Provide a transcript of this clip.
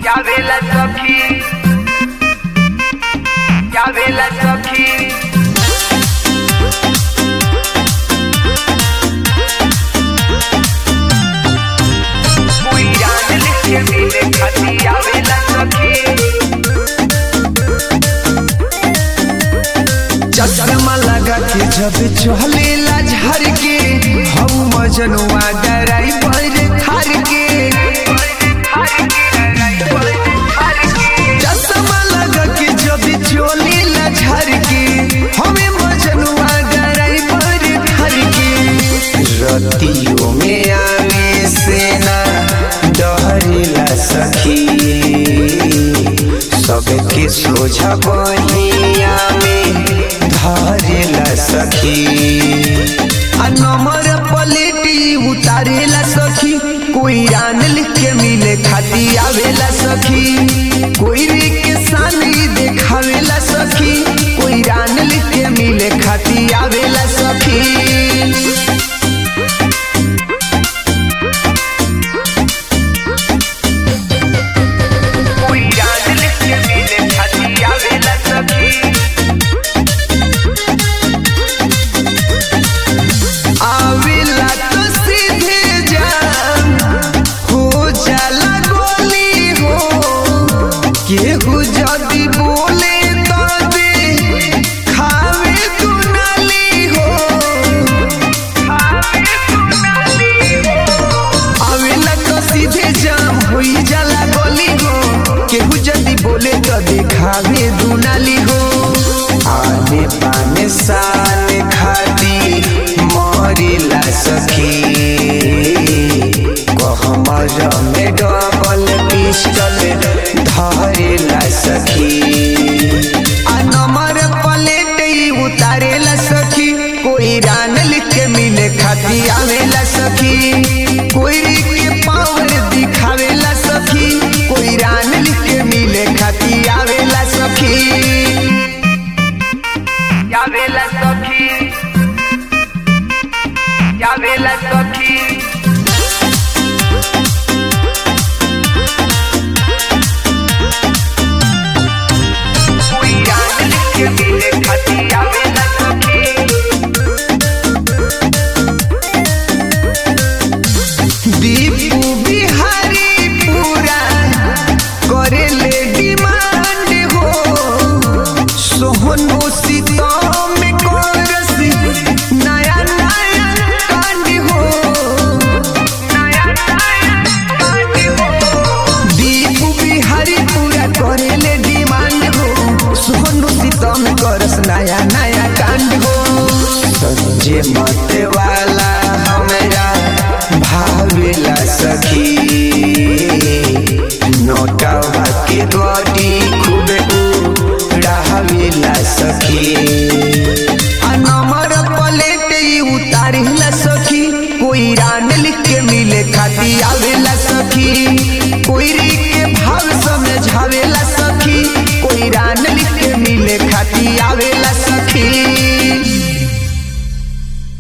Llámela Soki. Llámela Soki. Cuidado que vive खाती आवेला सखी चश्मा लगा के जब चहलेला झर के हम मजनुआ डराई पर खार के चश्मा लगा के जब चलेला झर के हमें मजनुआ डराई पर खार के रतियों में आवे से ना डरेला सखी सबके सोझा बहिया में धरेला सखी आ नंबर पलेटी उतारेला सखी कोई रान लिख के मिले खाती आवेला सखी कोई रे के सानी देखावेला सखी कोई रान लिख के मिले खाती आवेला सखी Cuidado que vive खाती आवेला सखी आवेला तो सीधे जाम हो जाला गोली हो केहू जदी बोले तो दे खावे तू नाली हो आवेला तो सीधे जाम होई जाला गोली हो केहू जदी बोले तो देखावे दुनाली हो आने पाने साने खाती मरिला सखी कहमर में डबल पिस्टल धरेला सखी आ नंबर प्लेट ही उतारेला सखी कोई रान लिख के मिले खाती आवेला सखी कोई रे के पावर दिखावेला सखी कोई रान लिख के मिले खाती आवेला सखी Llámela Soki. Llámela Soki. Cuidado que vive खाती आवेला सखी दीपू बिहारी पूरा करेले डिमांड हो सोहनो सीतम करसी नया नया कांड हो नया नया कांड हो दीपू बिहारी पूरा करेले डिमांड हो सोहनो सीतम करस नया नया कांड हो संजय मतवा